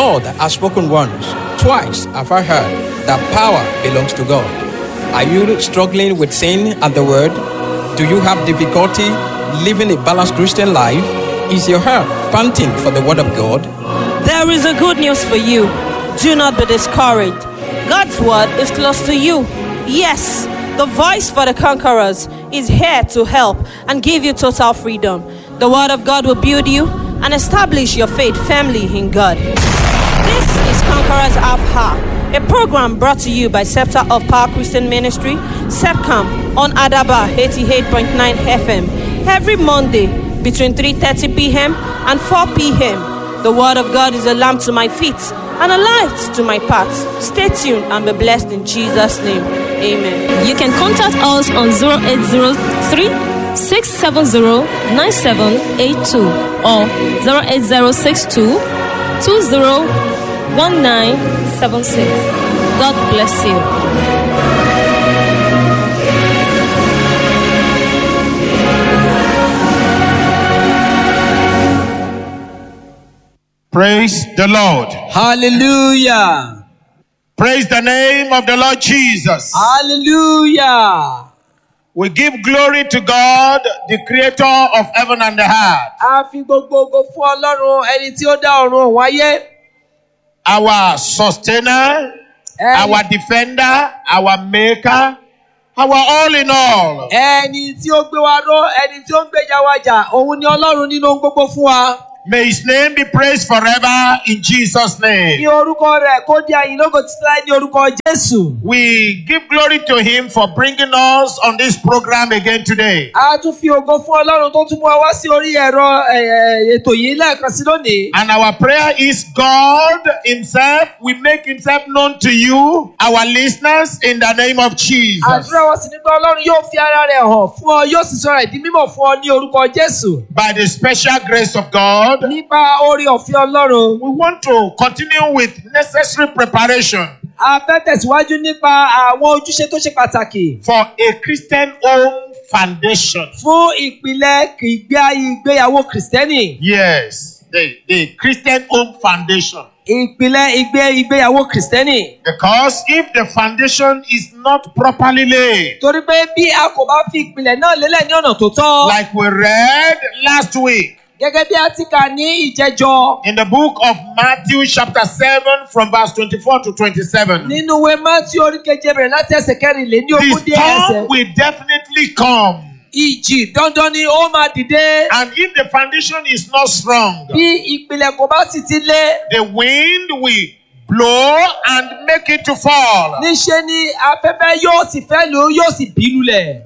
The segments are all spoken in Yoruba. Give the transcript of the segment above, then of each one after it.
Lord has spoken once, twice have I heard that power belongs to God. Are you struggling with sin and the word? Do you have difficulty living a balanced Christian life? Is your heart panting for the word of God? There is a good news for you. Do not be discouraged. God's word is close to you. Yes, the voice for the conquerors is here to help and give you total freedom. The word of God will build you and establish your faith firmly in God. This is Conquerors Alpha, a program brought to you by Scepter of Power Christian Ministry, SEPCAM, on Adaba 88.9 FM, every Monday between 3.30 p.m. and 4 p.m. The word of God is a lamp to my feet and a light to my path. Stay tuned and be blessed in Jesus' name. Amen. You can contact us on 0803 670 9782 or 08062 201976. God bless you. Praise the Lord. Hallelujah. Praise the name of the Lord Jesus. Hallelujah. We give glory to God, the creator of heaven and the earth. A fi gbogbo ògo fún Ọlọ́run ẹni tí ó dá ọ̀run òun ayé. Our sustainer, Ẹni- our defender, our maker, our all in all. Ẹni tí ó gbé wa ró, ẹni tí ó ń gbèjà wa jà, òun ni Ọlọ́run nínú ohun gbogbo fún wa. May his name be praised forever in Jesus' Ní name. orúkọ rẹ̀ kó di àyìn lógo títí láì ní orúkọ Jésù. We give glory to him for bringing us on this program again today. A tún fi ògo fún Ọlọ́run tó tún mú wa wá sí orí ẹ̀rọ ẹ̀, ẹ̀, ètò yìí lẹ́ẹ̀kan sí lónìí. And our prayer is God Himself will make Himself known to you, our listeners, in the name of Jesus. Àdúrà wa sì ní pé Ọlọ́run yóò fi ara rẹ̀ hàn fún ọ, yóò sì sọ̀rọ̀ ìdí mímọ̀ fún ọ ní orúkọ Jésù. By the special grace of God, Nípa orí ọ̀fẹ́ Ọlọ́run. we want to continue with necessary preparation A fẹ́ tẹ̀síwájú nípa àwọn ojúṣe tó ṣe pàtàkì for a Christian home foundation. fún ìpìlẹ̀ ìgbé ayé ìgbéyàwó Kìrìsìtẹ́nì. Yes, the, the Christian home foundation. Ìpìlẹ̀ ìgbé ìgbéyàwó Kìrìsìtẹ́nì. Because if the foundation is not properly laid, Torí pé bí a kò bá fi ìpìlẹ̀ náà lélẹ̀ ní ọ̀nà tó tọ́. like we read last week Gẹ́gẹ́ bí a ti kà ní ìjẹjọ in the book of Matthew, chapter 7, from verse 24 to 27. nínú ìwé Mátí orí keje bẹ̀rẹ̀ láti ẹsẹ̀ kẹrìnlé ní ogún The dé ẹsẹ̀. storm will definitely come. Ìjì dandan ni ó máa dìde. And if the foundation is not strong, Bí ìpìlẹ̀ kò bá sì ti lé. the wind will blow and make it to fall. Níṣe ni afẹ́fẹ́ yóò sì fẹ́ lò ó yóò sì bí lulẹ̀.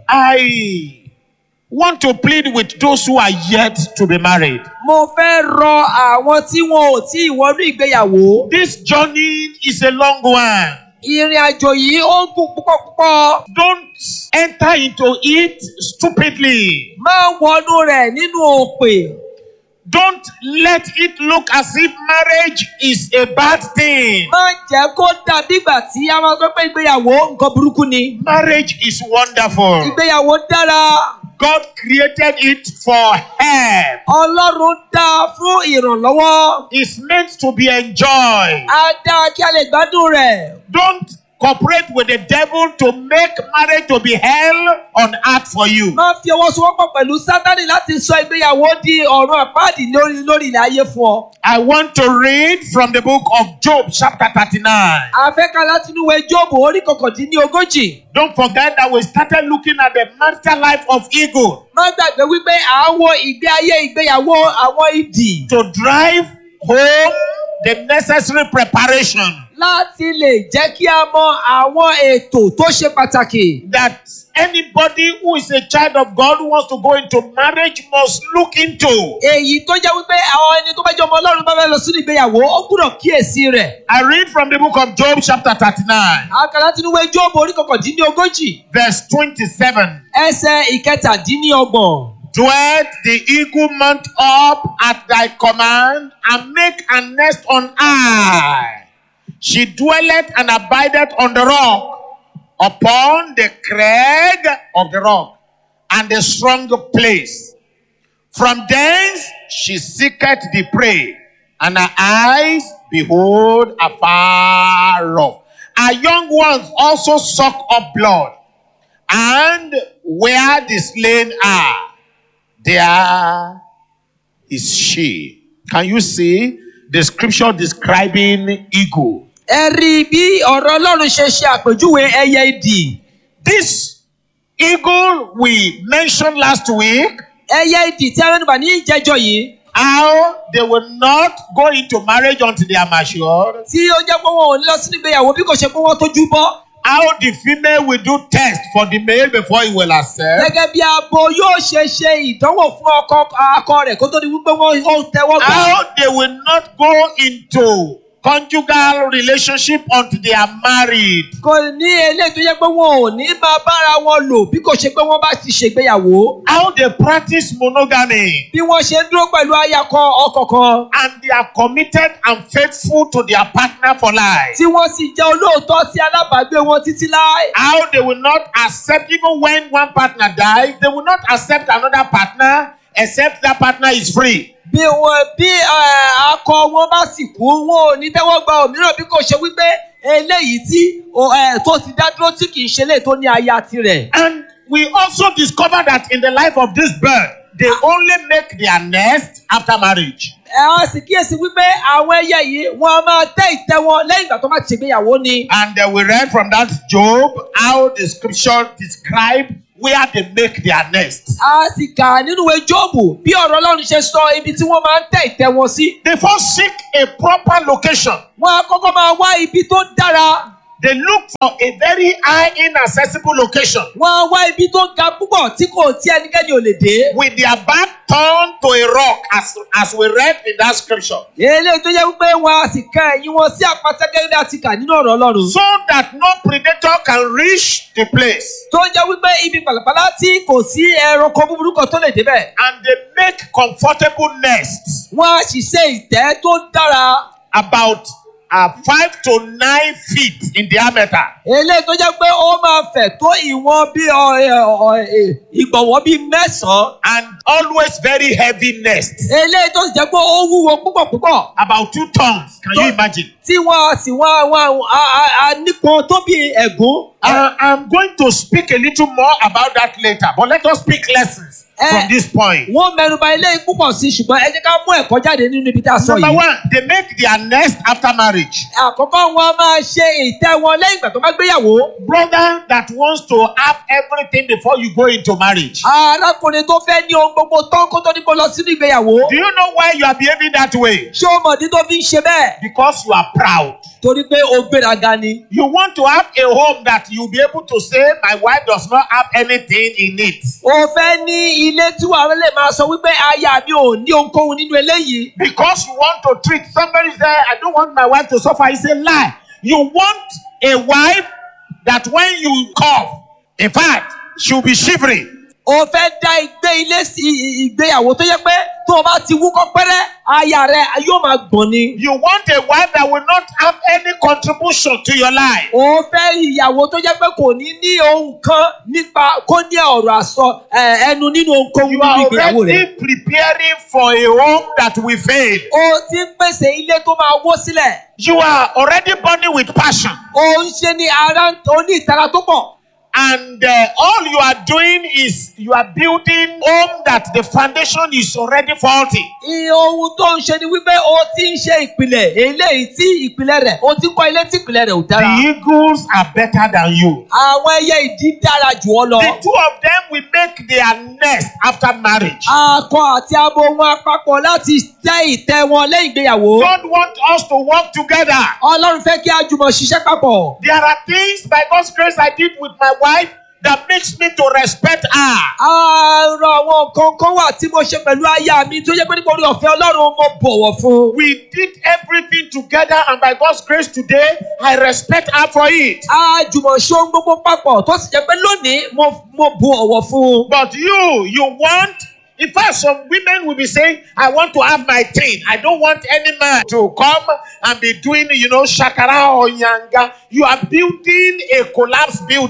I want to plead with those who are yet to be married. Mo fẹ́ rọ àwọn tí wọn ò tí ì wọnú ìgbéyàwó. This journey is a long one. Ìrìn àjò yìí ó gùn púpọ̀ púpọ̀. Don't enter into it stupidly. Máa wọnú rẹ̀ nínú òpè. Don't let it look as if marriage is a bad thing. Má jẹ́ kó dàbí ìgbà tí a máa sọ pé ìgbéyàwó nǹkan burúkú ni. Marriage is wonderful. Ìgbéyàwó dára. God created it for help. Ọlọ́run dá a fún ìrànlọ́wọ́. It's meant to be enjoyed. Á dá kí a lè gbádùn rẹ̀. Don't cooperate with the devil to make marriage to be hell on earth for you. Má fi ọwọ́ sowọ́pọ̀ pẹ̀lú Sátánì láti sọ ìgbéyàwó di ọ̀run àpáàdì lórí lórí ilẹ̀ ayé fún ọ. I want to read from the book of Job, chapter 39. A fẹ́ ká láti inú ìwé Jóòbù orí kọkàndínlógójì. Don't forget that we started looking at the marital life of eagle Má gbàgbé wípé à ń wo ìgbé ayé ìgbéyàwó àwọn ìdì to drive home the necessary preparation láti lè jẹ́ kí a mọ àwọn ètò tó ṣe pàtàkì. that anybody who is a child of God who wants to go into marriage must look into. Èyí tó jẹ́ wípé àwọn ẹni tó bá jẹ́ ọmọ Ọlọ́run bá fẹ́ lọ sínú ìgbéyàwó ó gbúdọ̀ kíyèsí rẹ̀. I read from the book of Job, chapter 39, Àkà láti inú ìwé Jóòbù orí kọkàndínlógójì verse 27. ẹsẹ̀ ìkẹtàdínlọ́gbọ̀n. Dwelt the eagle mount up at thy command, and make a nest on high. She dwelleth and abideth on the rock, upon the crag of the rock, and the strong place. From thence she seeketh the prey, and her eyes behold, afar off. Our young ones also suck up blood, and where the slain are, there is she. Can you see the scripture describing eagle? ẹ rí i bí ọ̀rọ̀ ọlọ́run ṣe ṣe àpèjúwe ẹyẹ idì This eagle we mentioned last week, ẹyẹ idì tí arẹ́nubà ní ìjẹ́jọ́ yìí how they will not go into marriage until they are matured, tí ó jẹ́ pé wọn ò ní lọ sínú ìgbéyàwó bí kò ṣe pé wọ́n tójú bọ́ how the female will do test for the male before he will accept. gẹ́gẹ́ bí abo yóò ṣe ṣe ìdánwò fún ọkọ akọ rẹ̀ kó tó di wípé wọ́n ó tẹ́wọ́ gbà. How they will not go into conjugal relationship until they are married. kò ní eléyìí tó yẹ pé wọn ò ní máa bára wọn lò bí kò ṣe pé wọ́n bá ti ṣègbéyàwó. How they practice monogamy bí wọ́n ṣe ń dúró pẹ̀lú ayakọ ọkọ kan and they are committed and faithful to their partner for life. tí wọ́n sì jẹ́ olóòótọ́ sí alábàágbé wọn títí láé. How they will not accept even when one partner dies, they will not accept another partner except that partner is free. bí wọn bí ẹ, akọ wọn bá sì kú wọn ò ní tẹ́wọ́ gba òmíràn bí kò ṣe wípé eléyìí tí o, ẹ, tó ti dá dúró tí kì í ṣe eléyìí tó ní aya tirẹ̀. And we also discover that in the life of this bird, they only make their nest after marriage. ẹ á sì kíyèsí wípé àwọn ẹyẹ yìí wọn a máa tẹ́ ìtẹ́ wọn lẹ́yìn ìgbà tó bá ti ṣègbéyàwó ni. And uh, we read from that Job how the scripture describe where they make their nest. a sì kà nínú ìwé jóòbù bí ọ̀rọ̀ ọlọ́run ṣe sọ ibi tí wọ́n máa ń tẹ́ ìtẹ́ wọn sí. They first seek a proper location. wọ́n á kọ́kọ́ máa wá ibi tó dára. They look for a very high, inaccessible location wọ́n á wá ibi tó ga púpọ̀ tí kò tí ẹnikẹ́ni ò lè dé. with their back turned to a rock, as, as we read in that scripture, eléyìí tó yẹ wípé wọn a sì ká ẹ̀yìn wọn sí àpáta gẹ́gẹ́ bí a ti kà nínú ọ̀rọ̀ ọlọ́run. so that no predator can reach the place. tó jẹ́ wípé ibi pàlàpàlà tí kò sí ẹranko búburú kan tó lè débẹ̀. And they make comfortable nests wọ́n á sì ṣe ìtẹ́ tó dára. about uh, five to nine feet in diameter. eléyìí tó jẹ́ pé ó máa fẹ̀ tó ìwọ̀n bí ọ- ẹ- ọ- ẹ- ìgbọ̀nwọ́ bíi mẹ́sàn-án. and always very heavy nests. eléyìí tó sì jẹ́ pé ó wúwo púpọ̀ púpọ̀. About two tons. Can you imagine? tí wọ́n á sì wọ́n wọ́n á nípọn tó bí ẹ̀gún. Uh, I'm going to speak a little more about that later, but let us speak lessons Eh. from this point. wọ́n mẹ́nuba eléyìí púpọ̀ sí ṣùgbọ́n ẹ jẹ́ ká mú ẹ̀kọ́ jáde nínú ibi tá a sọ Number yìí. one, they make their nest after marriage. àkọ́kọ́ wọn a máa ṣe ìtẹ́ wọn lẹ́yìn ìgbà tó bá gbéyàwó. Brother that wants to have everything before you go into marriage. arákùnrin tó fẹ́ ní ohun gbogbo tán kó tó ní kó lọ sínú ìgbéyàwó. Do you know why you are behaving that way? ṣé o mọ̀dí tó fi ń ṣe bẹ́ẹ̀? Because you are proud. torí pé o gbéraga ni. You want to have a home that you'll be able to say, My wife does not have anything in it. o fẹ́ ní ilé tí wàá lè máa sọ wípé aya mi ò ní ohunkóhun nínú eléyìí. Because you want to treat somebody say, I don't want my wife to suffer. It's a lie. You want a wife that when you cough, in fact, she'll be shivering. o fẹ́ dá ìgbé ilé sí i- i- ìgbéyàwó tó yẹ pé tó o bá ti wúkọ́ pẹ́rẹ́ aya rẹ yóò máa gbọ̀n ni. You want a wife that will not have any contribution to your life. o fẹ́ ìyàwó tó jẹ́ pé kò ní ní ohun kan nípa kó ní ọ̀rọ̀ àsọ ẹ, ẹnu nínú ohunkóhun You nínú are ìgbéyàwó rẹ. already preparing for a home that will fail. o ti ń pèsè ilé tó máa wó sílẹ̀. You are already burning with passion. o ń ṣe ní ara o ní ìtara tó pọ̀. And uh, all you are doing is you are building home that the foundation is already faulty. iye ohun tó ń ṣe ni wípé o ti ń ṣe ìpìlẹ̀ eléyìí tí ìpìlẹ̀ rẹ̀ o ti ń kọ́ ilé tí ìpìlẹ̀ rẹ̀ ò dára. The eagles are better than you. àwọn ẹyẹ ìdí dára jù ọ lọ. The two of them will make their nest after marriage. akọ àti abo wọn papọ̀ láti tẹ́ ìtẹ́ wọn lẹ́yìn ìgbéyàwó. God wants us to work together. ọlọ́run fẹ́ kí a jùmọ̀ ṣiṣẹ́ papọ̀. There are things by God's grace I did with my wife that makes me to respect her. àrùn àwọn nǹkan kan wà tí mo ṣe pẹ̀lú aya mi tó yẹ pé nípa orí ọ̀fẹ́ ọlọ́run mo bọ̀wọ̀ fún. We did everything together, and by God's grace today, I respect her for it. a jùmọ̀ ṣe ohun gbogbo papọ̀ tó sì jẹ́ pé lónìí mo mo bu ọ̀wọ̀ fún. But you, you want, in fact, some women will be saying, I want to have my thing. I don't want any man to come and be doing, you know, shakara or yanga. You are building a collapsed building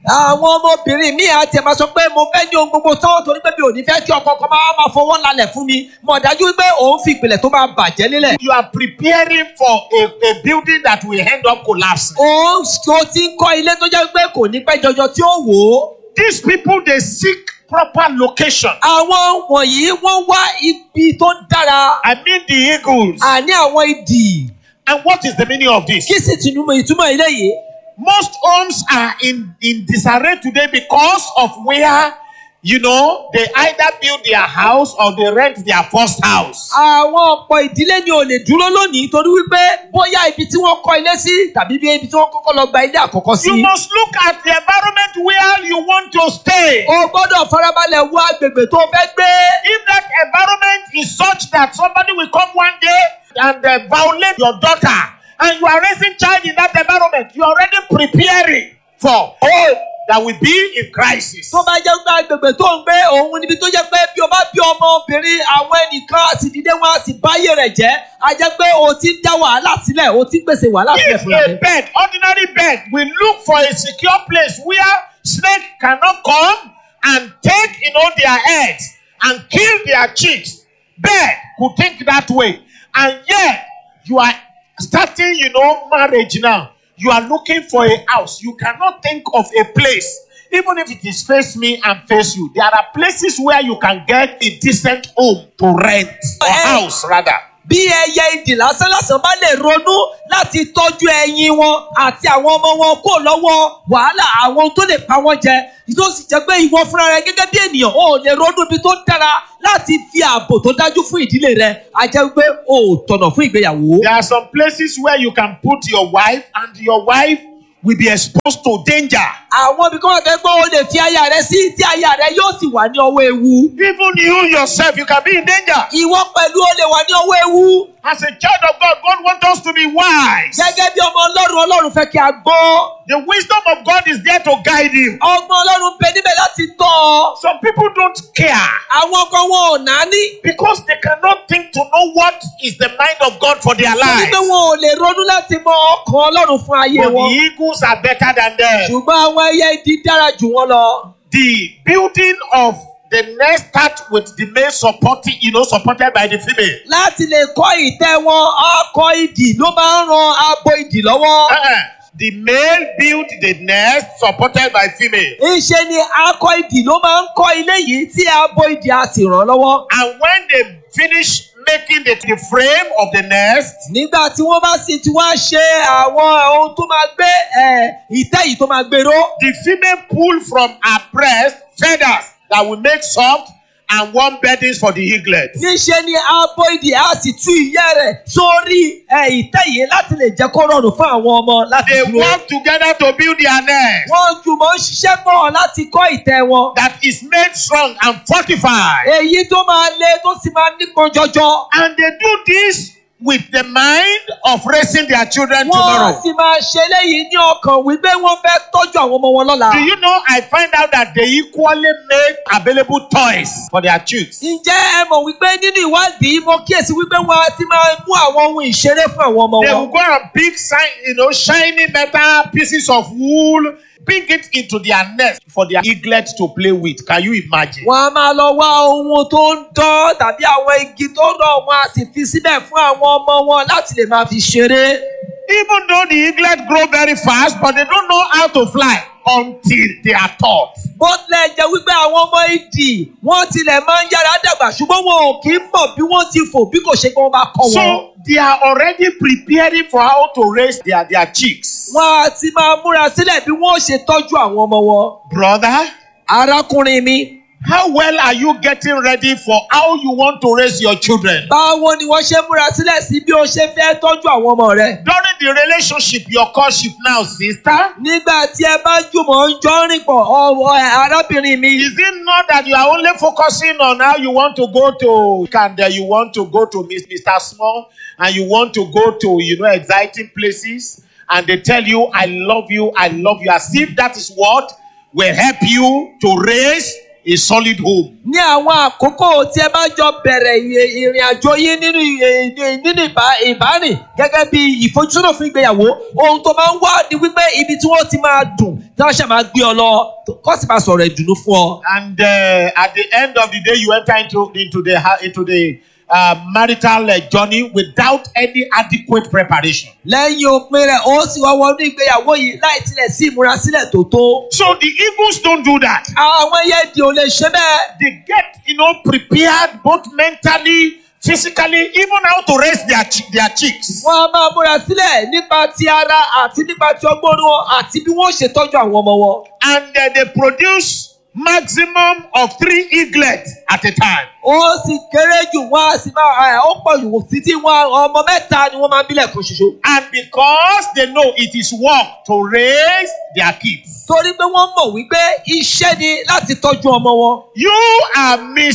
àwọn ọmọbìnrin mi àti ẹ̀ máa sọ pé mo fẹ́ ní ohun gbogbo tán torí pé mi ò ní fẹ́ kí ọkọ kan máa máa fọwọ́ lálẹ̀ fún mi mọ̀ dájú wípé òun fi ìpìlẹ̀ tó máa bàjẹ́ nílẹ̀. You are preparing for a, a building that will end up collapsing. òun tó ti ń kọ́ ilé tó jẹ́ pé kò ní pẹ́ jọjọ tí ó wò ó. These people they seek proper location. àwọn wọ̀nyí wọ́n wá ibi tó dára I mean the eagles. àní àwọn idì And what is the meaning of this? kí sì tìǹbù ìtumọ̀ ilé yìí. Most homes are in, in disarray today because of where, you know, they either build their house or they rent their first house. àwọn ọ̀pọ̀ ìdílé ni ò lè dúró lónìí torí wípé bóyá ibi tí wọ́n kọ́ ilé sí tàbí bí ibi tí wọ́n kọ́kọ́ lọ gba ilé àkọ́kọ́ sí. You must look at the environment where you want to stay. o gbọ́dọ̀ farabalẹ̀ wo agbègbè tó fẹ́ gbé. If that environment is such that somebody will come one day and uh, violate your daughter, and you are raising child in that environment, you are already preparing for home that will be in crisis. tó bá jẹ́ pé agbègbè tó ń gbé òun níbi tó jẹ́ pé bí o bá bí ọmọbìnrin àwọn ẹnìkan á sì dìde wọn á sì báyé rẹ̀ jẹ́ á jẹ́ pé o ti ń dá wàhálà sílẹ̀ o ti ń pèsè wàhálà sílẹ̀ If fúnra a rẹ̀. bed, ordinary bed, will look for a secure place where snake cannot come and take, you know, their heads and kill their chicks, bed could think that way. And yet, you are starting, you know, marriage now. You are looking for a house. You cannot think of a place. Even if it is face me and face you, there are places where you can get a decent home to rent or Eh. house rather. bí ẹyẹ ìdì lásán lásán bá lè ronú láti tọ́jú ẹyin wọn àti àwọn ọmọ wọn kó lọ́wọ́ wàhálà àwọn tó lè pa wọ́n jẹ tó sì jẹ́ pé ìwọ fúnra rẹ gẹ́gẹ́ bí ènìyàn ò lè ronú ibi tó dára láti fi ààbò tó dájú fún ìdílé rẹ a jẹ́ pé o ò tọ̀nà fún ìgbéyàwó. There are some places where you can put your wife, and your wife will be exposed to danger. àwọn ibi kan wà pé o lè fi aya rẹ sí tí aya rẹ yóò sì wà ní ọwọ́ ewu. Even you yourself, you can be in danger. ìwọ pẹ̀lú o lè wà ní ọwọ́ ewu. As a child of God, God wants us to be wise. gẹ́gẹ́ bí ọmọ ọlọ́run ọlọ́run fẹ́ kí a gbọ́. The wisdom of God is there to guide you. ọmọ ọlọ́run bẹ níbẹ̀ láti tọ́ ọ. Some people don't care àwọn kan wọn ò náání. because they cannot think to know what is the mind of God for their torí lives. pé wọn ò lè ronú láti mọ ọkàn ọlọ́run fún ayé But wọn. the eagles are better than them. ṣùgbọ́n àwọn ẹyẹ idì dára jù wọ́n lọ. The building of the nest start with the male supporting, you know, supported by the female. láti lè kọ́ ìtẹ́ wọn ọkọ̀ idì ló máa ń ran abo idì lọ́wọ́. Uh-uh. The male build the nest supported by female. ìṣe ni akọ idì ló máa ń kọ́ ilé yìí tí abo idì á sì ràn lọ́wọ́. And when they finish making the, the frame of the nest, nígbà tí wọ́n bá sì ti wá ṣe àwọn ohun tó máa gbé ẹ̀, ìtẹ́ yìí tó máa gbèrò. the female pull from her breast feathers that will make soft and warm beddings for the eaglet. níṣe ni abo idì á sì tú ìyẹ́ rẹ̀ sórí ẹ̀, ìtẹ́ yìí láti lè jẹ́ kó rọrùn fún àwọn ọmọ láti They dúró. work together to build their nest wọ́n jùmọ̀ ń ṣiṣẹ́ pọ̀ láti kọ́ ìtẹ́ wọn. that is made strong and fortified. èyí tó máa le tó sì máa nípọn jọjọ. And they do this with the mind of raising their children wọ́n tomorrow. sì máa ṣe léyìí ní ọkàn wípé wọ́n fẹ́ tọ́jú àwọn ọmọ wọn lọ́la. Do you know I find out that they equally make available toys for their chicks. ǹjẹ́ ẹ mọ̀ wípé nínú ìwádìí mo kíyèsí wípé wọ́n á ti máa mú àwọn ohun ìṣeré fún àwọn ọmọ They will wọn. go and pick sign, you know, shiny metal pieces of wool, bring it into their nest for their eaglet to play with. Can you imagine? wọ́n á máa lọ wá ohun tó ń dán tàbí àwọn igi tó rọ̀ wọ́n á sì fi síbẹ̀ fún àwọn ọmọ wọn láti lè máa fi ṣeré. Even though the eaglet grow very fast, but they don't know how to fly until they are taught. bó tilẹ̀ jẹ́ wípé àwọn ọmọ ìdì wọ́n tilẹ̀ máa ń yára dàgbà ṣùgbọ́n wọn ò kì í mọ̀ bí wọ́n ti fò bí kò ṣe kí wọ́n bá kọ́ wọn. So they are already preparing for how to raise their, their chicks. wọ́n á ti máa múra sílẹ̀ bí wọ́n ó ṣe tọ́jú àwọn ọmọ wọn. Brother, arákùnrin mi how well are you getting ready for how you want to raise your children? báwo ni wọ́n ṣe múra sílẹ̀ sí bí o ṣe fẹ́ tọ́jú àwọn ọmọ rẹ. During the relationship, your courtship now, sister, nígbà tí ẹ bá jùmọ̀ ń jọ rìn pọ̀ ọ̀wọ́ ẹ̀ arábìnrin mi. Is it not that you are only focusing on how you want to go to Canada, you want to go to Miss- Mr. Small, and you want to go to you know exciting places, and they tell you, "I love you, I love you," as if that is what will help you to raise a solid home. ní àwọn àkókò tí ẹ bá jọ bẹ̀rẹ̀ ì- ìrìn àjò yín nínú ì- ì- nínú ìbá- ìbárìn gẹ́gẹ́ bí ìfojúsọ́nà fún ìgbéyàwó ohun tó máa ń wá ni wípé ibi tí wọ́n ti máa dùn tí wọ́n ṣe máa gbé ọ lọ kó sì máa sọ̀rọ̀ ìdùnnú fún ọ. And uh, at the end of the day, you enter into, into the, ha- into the uh, marital uh, journey without any adequate preparation. lẹ́yìn òpin rẹ̀ ó sì wá wọnú ìgbéyàwó yìí láì tilẹ̀ sí ìmúrasílẹ̀ tó tó. So the eagles don't do that. àwọn ẹyẹ ìdì ò lè ṣe bẹ́ẹ̀. They get, you know, prepared both mentally, physically, even how to raise their, chi- their chicks. wọ́n á máa múra sílẹ̀ nípa ti ara àti nípa ti ọgbọ́n orí wọn àti bí wọ́n ṣe tọ́jú àwọn ọmọ wọn. And uh, they produce maximum of three eaglets at a time. ó sì kéré jù wọ́n á sì máa ẹ̀ ó pọ̀ jù títí wọn ọmọ mẹ́ta ni wọ́n máa ń bílẹ̀ kan ṣoṣo. And because they know it is work to raise their kids, torí pé wọ́n mọ̀ wípé iṣẹ́ ni láti tọ́jú ọmọ wọn. you are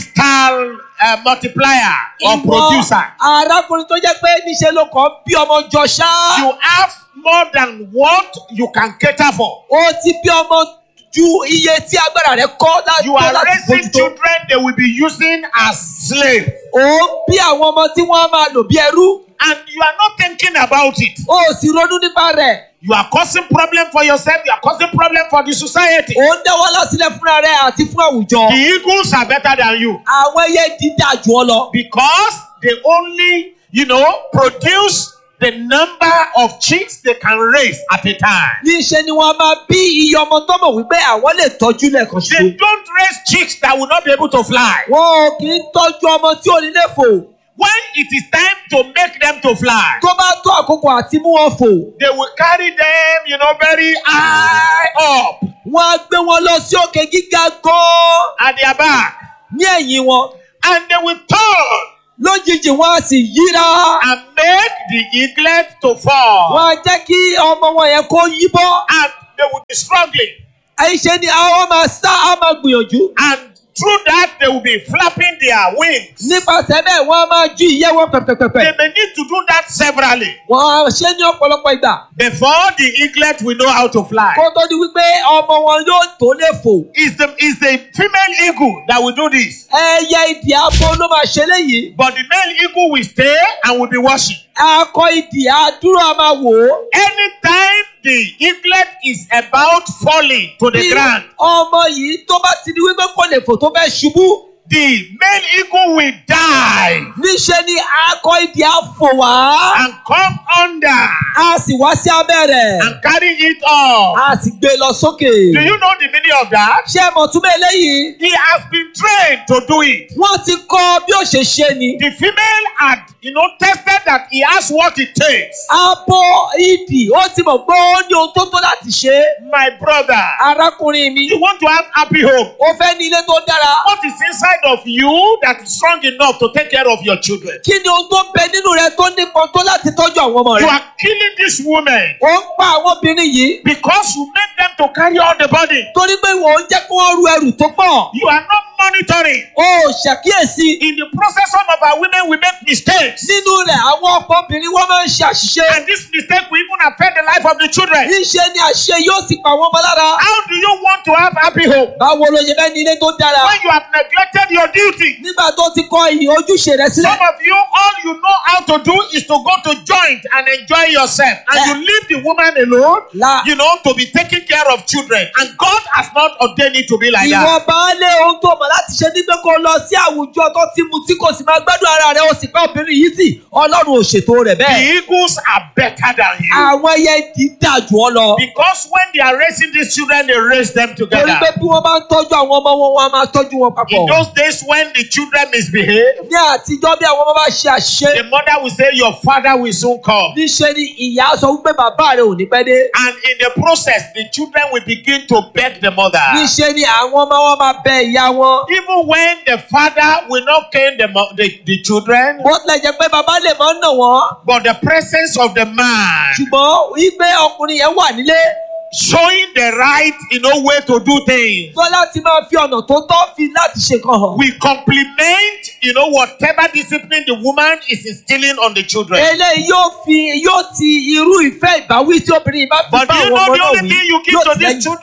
Mr. Uh, multiplier or Ìwọ producer. arákùnrin tó jẹ́ pé níṣẹ́ ló kàn bí ọmọ jọ ṣá. You have more than what you can cater for. ó ti bí ọmọ ju iye tí agbára rẹ̀ kọ́ láti You are láti raising bójútó. children they will be using as slaves. ó ń bí àwọn ọmọ tí wọ́n á máa lò bí ẹrú. And you are not thinking about it. ó sì ronú nípa rẹ̀. You are causing problem for yourself. You are causing problem for the society. ó ń dẹ́wọ́ lásìlẹ̀ fúnra rẹ̀ àti fún àwùjọ. The eagles are better than you àwọn ẹyẹ dídà jù ọ lọ. because they only, you know, produce the number of chicks they can raise at a time. níṣẹ́ ni wọ́n máa bí iye ọmọ tó mọ̀ wípé àwọn lè tọ́jú lẹ́ẹ̀kan They ṣoṣo. don't raise chicks that will not be able to fly. wọn ò kì í tọ́jú ọmọ tí ò ní lè fò. When it is time to make them to fly, tó bá tó àkókò àti mú wọn fò. they will carry them, you know, very high up wọ́n á gbé wọn lọ sí òkè gíga gan-an at their back, ní ẹ̀yìn wọn. and they will turn lójijì wọ́n á sì yíra. and make the eaglet to fall, wọ́n á jẹ́ kí ọmọ wọn yẹn kó yíbọ́. and they will be struggling. àìṣe ni àwọn máa sá á máa gbìyànjú. And through that, they will be flapping their wings. nípasẹ̀ bẹ́ẹ̀ wọ́n á máa ju ìyẹ́ wọn pẹ̀pẹ̀pẹ̀pẹ̀. They may need to do that severally wọ́n á ṣe ní ọ̀pọ̀lọpọ̀ ìgbà. before the eaglet will know how to fly. kó tó di wípé ọmọ wọn yóò tó lè fò. It's the, it's the female eagle that will do this. ẹyẹ ìdì abo ló máa ṣe léyìí. But the male eagle will stay and will be watching. akọ ìdì àdúrà a máa wò ó. Anytime the eaglet is about falling to the bí ground, ọmọ yìí tó bá ti di wípé kò lè fò tó fẹ́ ṣubú. the male eagle will die níṣẹ́ ni akọ ìdì á fò wá. and come under a sì wá sí abẹ́ rẹ̀. and carry it off. a sì gbé e lọ sókè. Do you know the meaning of that? ṣé ẹ mọ̀ túmọ̀ eléyìí? He has been trained to do it. wọ́n ti kọ́ bí ó ṣe ṣe ni. The female had, you know, tested that he has what it takes. abo ìdì ó ti mọ̀ pé ó ní ohun tó tó láti ṣe. My brother, arákùnrin mi you want to have happy home. ó fẹ́ ní ilé tó dára. What is inside of you that is strong enough to take care of your children? kí ni ohun tó ń bẹ nínú rẹ tó nípọn tó láti tọ́jú àwọn ọmọ You rẹ. are killing these women ó ń pa àwọn obìnrin yìí because you make them to carry all the burden. torí pé wọ́n ń jẹ́ kí wọ́n ru ẹrù tó pọ̀. You are not monitoring. ó ṣàkíyèsí In the process, some of our women will make mistakes. nínú rẹ̀ àwọn ọ̀pọ̀ obìnrin wọ́n máa ń ṣe àṣìṣe. And this mistake will even affect the life of the children. níṣẹ́ ni àṣìṣe yóò sì pa wọ́n mọ́ lára. How do you want to have happy home báwo ló ṣe fẹ́ ní ilé tó dára. when you have neglected your duty? nígbà tó ti kọ ìyìn ojúṣe rẹ sílẹ̀. Some of you, all you know how to do is to go to joint and enjoy yourself. And you leave the woman alone, La- you know, to be taking care of children. And God has not ordained it to be like ìwọ that. baálé ohun tó mọ̀ láti ṣe ní pé kó lọ sí àwùjọ tó ti mu tí kò sì máa gbádùn ara rẹ̀ ó sì pẹ́ obìnrin yìí tì ọlọ́run ò ṣètò rẹ̀ The bẹ́ẹ̀. eagles are better than you. àwọn ẹyẹ dídà jù ọ lọ. Because when they are raising these children, they raise them torí together. pé bí wọ́n bá ń tọ́jú àwọn ọmọ wọn wọ́n á máa tọ́jú wọn papọ̀. In those days when the children misbehave, ní àtijọ́ bí àwọn ọmọ bá ṣe àṣìṣe the mother will say, Your father will soon come. níṣẹ́ ni ìyá sọ wípé bàbá rẹ̀ ò ní pẹ́ dé. And in the process, the children will begin to beg the mother. níṣẹ́ ni àwọn ọmọ wọn máa bẹ ìyá wọn. Even when the father will not cane the, mo- the, the children, bó tilẹ̀ jẹ́ pé bàbá lè máa ń nà wọ́n but the presence of the man ṣùgbọ́n wípé ọkùnrin yẹn wà nílé showing the right, you know, way to do things. tó láti máa fi ọ̀nà tó tọ́ fi láti ṣe kan hàn. We complement, you know, whatever discipline the woman is instilling on the children. eléyìí yóò fi yóò ti irú ìfẹ́ ìbáwí tí obìnrin yìí bá fi But bá do you àwọn know ọmọ the náà only wí thing you give yóò to ti these lẹ́yìn. children?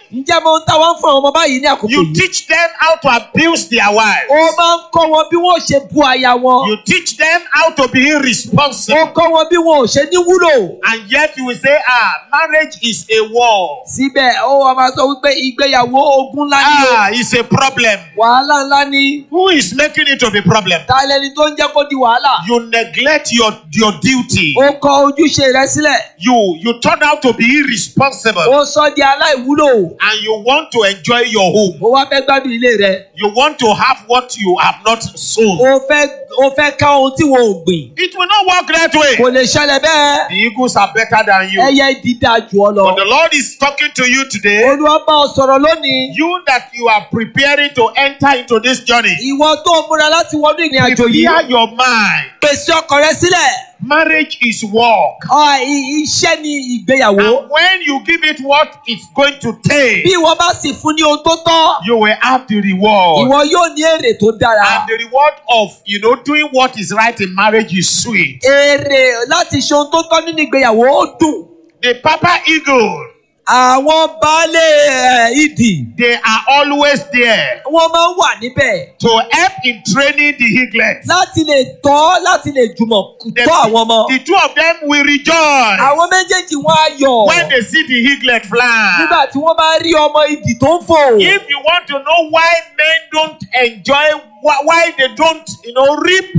ǹjẹ́ mo ń táwọn fún àwọn ọmọ báyìí ní àkókò You yìí. teach them how to abuse their wives. ó máa ń kọ́ wọn bí wọ́n ò ṣe bu aya wọn. You teach them how to be ó irresponsible. kọ́ wọn bí wọn ò ṣe ní wúlò. And yet you will say, ah, marriage is a war. síbẹ̀ ó wá máa sọ wípé ìgbéyàwó ogun ńlá ni o. Ah, it's a problem. wàhálà ńlá ni. Who is making it to be problem? ta lẹni tó ń jẹ́ kó di wàhálà. You neglect your, your duty. ó kọ ojúṣe rẹ sílẹ̀. You you turn out to be irresponsible. ó sọ di aláìwúlò. And you want to enjoy your home. ó wá fẹ́ gbádùn ilé rẹ. You want to have what you have not sown. ó fẹ́ ó fẹ́ ká ohun tí wọn ò gbìn. It will not work that way. kò lè ṣẹlẹ̀ bẹ́ẹ̀. The eagles are better than you. ẹyẹ dídá jù ọ lọ. But the Lord is talking to you today. olúwa bá ọ sọ̀rọ̀ lónìí. You that you are preparing to enter into this journey. ìwọ tó ń múra láti wọnú ìrìn àjò yìí. Prepare your mind. pèsè ọkàn rẹ sílẹ̀. Marriage is work. Ọ, i- iṣẹ́ ni ìgbéyàwó. And when you give it what it's going to take, bí ìwọ bá sì fún ní ohun tó tọ́. you will have the reward. ìwọ yóò ní èrè tó dára. And the reward of you know doing what is right in marriage is sweet. èrè láti ṣe ohun tó tọ́ nínú ìgbéyàwó ó dùn. The Papa Eagle, àwọn baálé ẹ̀, ìdì they are always there wọ́n máa ń wà níbẹ̀ to help in training the eaglets. láti lè tọ́ láti lè jùmọ̀ The, tọ́ àwọn ọmọ. the two of them will rejoice àwọn méjèèjì wọ́n á yọ̀ when they see the eaglet fly. nígbà tí wọ́n bá rí ọmọ ìdì tó ń fò. If you want to know why men don't enjoy, why, why they don't, you know, reap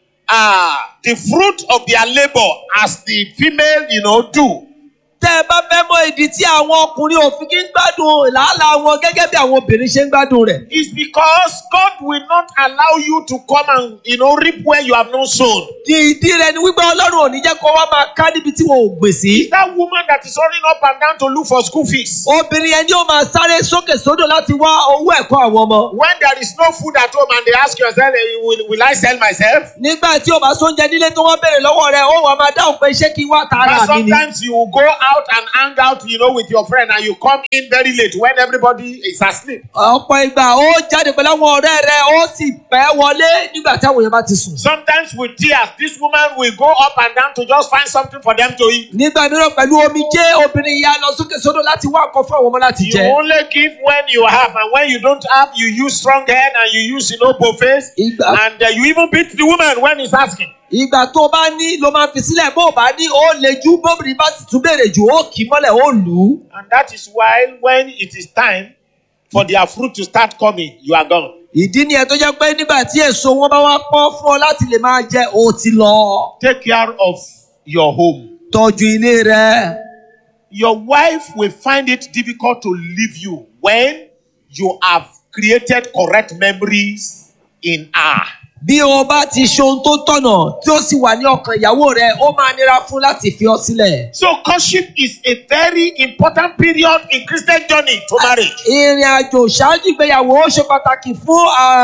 uh, the fruit of their labor as the female, you know, do. tẹ́ ẹ bá fẹ́ mọ ìdí tí àwọn ọkùnrin ò fi kí ń gbádùn làálàá wọn gẹ́gẹ́ bí àwọn obìnrin ṣe ń gbádùn rẹ̀. It's because God will not allow you to come and, you know, reap where you have not sown. ìdí rẹ̀ ni wípé ọlọ́run ò ní jẹ́ kó wá máa ká níbi tí wọn ò gbè sí. That woman that is running up and down to look for school fees. obìnrin yẹn ni ó máa sáré sókè sódò láti wá owó ẹ̀kọ́ àwọn ọmọ. When there is no food at home and they ask yourself, eh, will, will I sell myself? nígbà tí o bá sóúnjẹ nílé tó wọ́n béèrè lọ́wọ́ rẹ̀ ó wà máa dáhùn pé ṣé kí n wá But tara mi ni. sometimes you will go out and hang out, you know, with your friend and you come in very late when everybody is asleep. ọ̀pọ̀ ìgbà ó jáde pẹ̀lú àwọn ọ̀rẹ́ rẹ̀ ó sì pẹ́ wọlé nígbà tí àwọn èèyàn bá ti sùn. Sometimes with tears, this woman will go up and down to just find something for them to eat. nígbà mìíràn pẹ̀lú omi jẹ́ obìnrin ìyá lọ sókè sódò láti wá nǹkan fún àwọn ọmọ láti You jẹ. only give when you have, and when you don't have, you use strong head and you use, you know, buffets. Ìgbà- And uh, you even beat the woman when he's asking. ìgbà tó o bá ní ló máa fi sílẹ̀ bó o bá ní ó le jù bóbìnrin bá sì tún béèrè jù ó kì í mọ́lẹ̀ ó lù ú. And that is why when it is time for their fruit to start coming, you are gone. ìdí nìyẹn tó jẹ́ pé nígbà tí èso wọn bá wá pọ́n fún ọ láti lè máa jẹ ó ti lọ. Take care of your home. tọ́jú ilé rẹ. Your wife will find it difficult to leave you when you have created correct memories in her. bí o bá ti ṣe ohun tó tọ̀nà tí ó sì wà ní ọkàn ìyàwó rẹ ó máa nira fún láti fi ọ sílẹ̀. So courtship is a very important period in Christian journey to marriage. ìrìn àjò ṣáájú ìgbéyàwó ó ṣe pàtàkì fún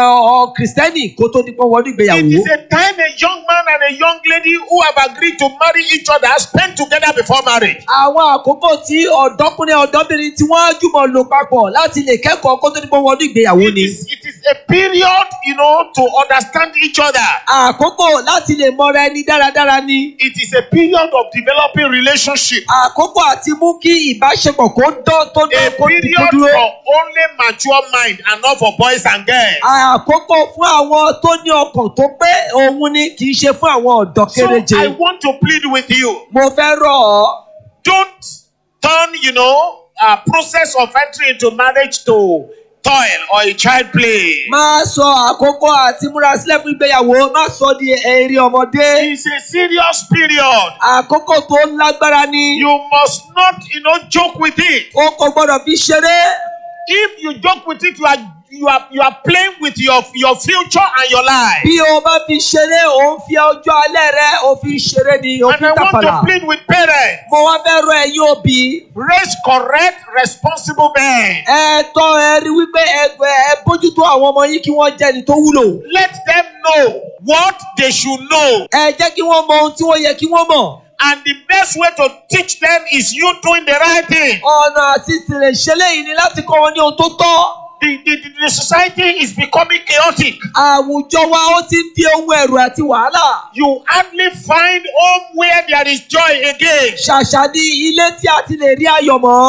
ọ kìrìsìtẹ́nì kó tó di pé wọ́n ní It ìgbéyàwó. is a time a young man and a young lady who have agreed to marry each other spend together before marriage. àwọn àkókò tí ọ̀dọ́kùnrin ọ̀dọ́bìnrin tí wọ́n á jùmọ̀ lò papọ̀ láti lè kẹ́kọ̀ọ́ kó tó di pé wọ́n ní ìgbéyàwó It ni. is, it is a period, you know, to understand each other. àkókò láti lè mọra ẹni dáradára ni. It is a period of developing relationship. àkókò àti mú kí ìbáṣepọ̀ kó dán tó A dán kó di kó period dúró. for only mature mind and not for boys and girls. àkókò fún àwọn tó ní ọkàn tó pé òun ni kì í ṣe fún àwọn ọ̀dọ́ So kéréje. I want to plead with you. mo fẹ́ rọ̀ ọ́ Don't turn, you know, a process of entry into marriage to toil or a child play. má sọ àkókò àti múra sílẹ̀ fún ìgbéyàwó má sọ di eré ọmọdé. It's a serious period. àkókò tó lágbára ni. You must not, you know, joke with it. o kò gbọ́dọ̀ fi ṣeré. If you joke with it, you are you are you are playing with your your future and your life. bí o bá fi ṣeré o ń fi ọjọ́ alẹ́ rẹ o fi ṣeré ni o And fi I want tàpàlà. to plead with parents. mo wá fẹ́ rọ ẹ̀yin òbí. Raise correct, responsible men. ẹ tọ́ ẹ rí wípé ẹgbẹ́ ẹ bójútó àwọn ọmọ yín kí wọ́n jẹ́ ẹni tó wúlò. Let them know what they should know. ẹ jẹ́ kí wọ́n mọ ohun tí wọ́n yẹ kí wọ́n mọ̀. And the best way to teach them is you doing the right thing. ọ̀nà àti ìsìnlẹ̀ ìṣẹ̀lẹ̀ yìí ni láti kọ́ wọn ní ohun tó tọ́. The, the, the, the society is becoming chaotic. àwùjọ wa ó ti ń di ohun ẹ̀rù àti wàhálà. You hardly find home where there is joy again. ṣàṣà ní ilé tí a ti lè rí ayọ̀ mọ́.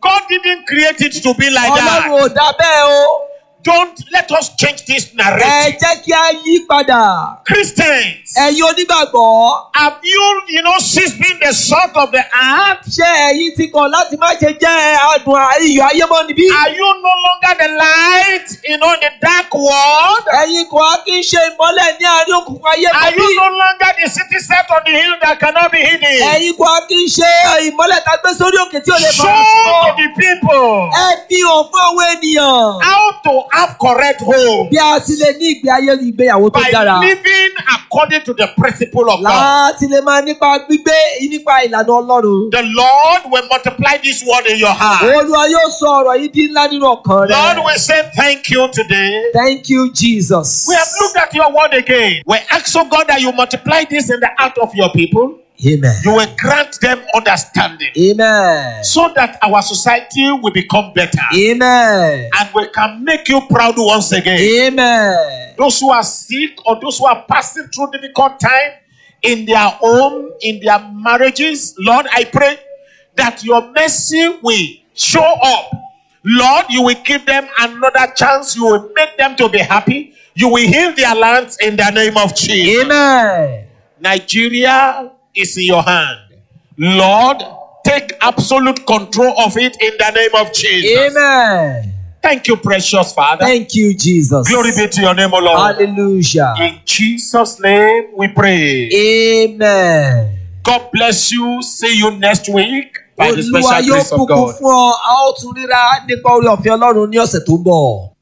God didn't create it to be like ọlọ́run that. ò dá bẹ́ẹ̀ o. Don't let us change this ẹ narrative. jẹ́ kí a yí padà. Christians, ẹ̀yin onígbàgbọ́. have you, you know, ceased being the salt of the earth? ṣé ẹ̀yin ti kọ̀ láti má ṣe jẹ́ adùn iyọ̀ ayé mọ́ níbí? Are you no longer the light, you know, in the dark world? ẹ̀yin kò á kí ń ṣe ìmọ́lẹ̀ ní àárín òkùnkùn ayé Are mọ́ bí? you no longer the city set on the hill that cannot be hidden? ẹ̀yin kò á kí ń ṣe ìmọ́lẹ̀ tá a gbé sórí òkè tí ò lè Show fara to sí. the people ẹ fi hàn fún àwọn ènìyàn. how to have correct hope bí a ti lè ní ìgbé ayé ìgbéyàwó tó by dára. living according to the principle of God. láti lè máa nípa gbígbé nípa ìlànà ọlọ́run. The Lord will multiply this word in your heart. olúwa yóò sọ ọ̀rọ̀ yìí di ńlá nínú ọkàn Lord, rẹ. we say thank you today. thank you jesus. We have looked at your word again. We ask, oh God, that you multiply this in the heart of your people. amen. You will grant them understanding amen. so that our society will become better amen. and we can make you proud once again. amen. Those who are sick or those who are passing through difficult time in their home, in their marriages, Lord, I pray that your mercy will show up. Lord, you will give them another chance. You will make them to be happy. You will heal their lands in the name of Jesus. amen. Nigeria is in your hand. Lord, take absolute control of it in the name of Jesus. amen. Thank you, precious Father. thank you jesus. Glory be to your name, O Lord. hallelujah. In Jesus' name we pray. amen. God bless you. See you next week by the olúwa special yóò grace of bùkún God. fún ọ a ó tún ríra nípa orí ọ̀fẹ́ ọlọ́run ní ọ̀sẹ̀ tó ń bọ̀.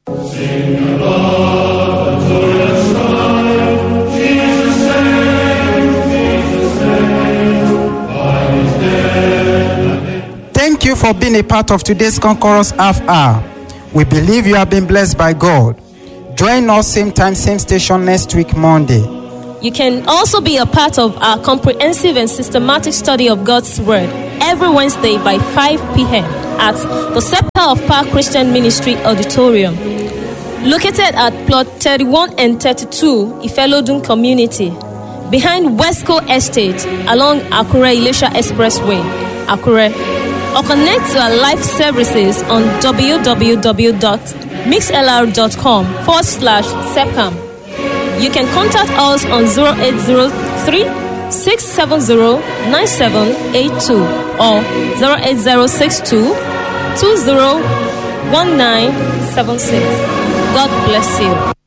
Thank you for being a part of today's Conquerors Half Hour. We believe you have been blessed by God. Join us same time, same station next week, Monday. You can also be a part of our comprehensive and systematic study of God's Word every Wednesday by 5 p.m. at the Scepter of Power Christian Ministry Auditorium, located at plot 31 and 32 Ifelodun Community, behind Westco Estate along Akure Ilesha Expressway, Akure. Or connect to our live services on www.mixlr.com forward slash SEPCAM. You can contact us on 0803 670 9782 or 08062 201976. God bless you.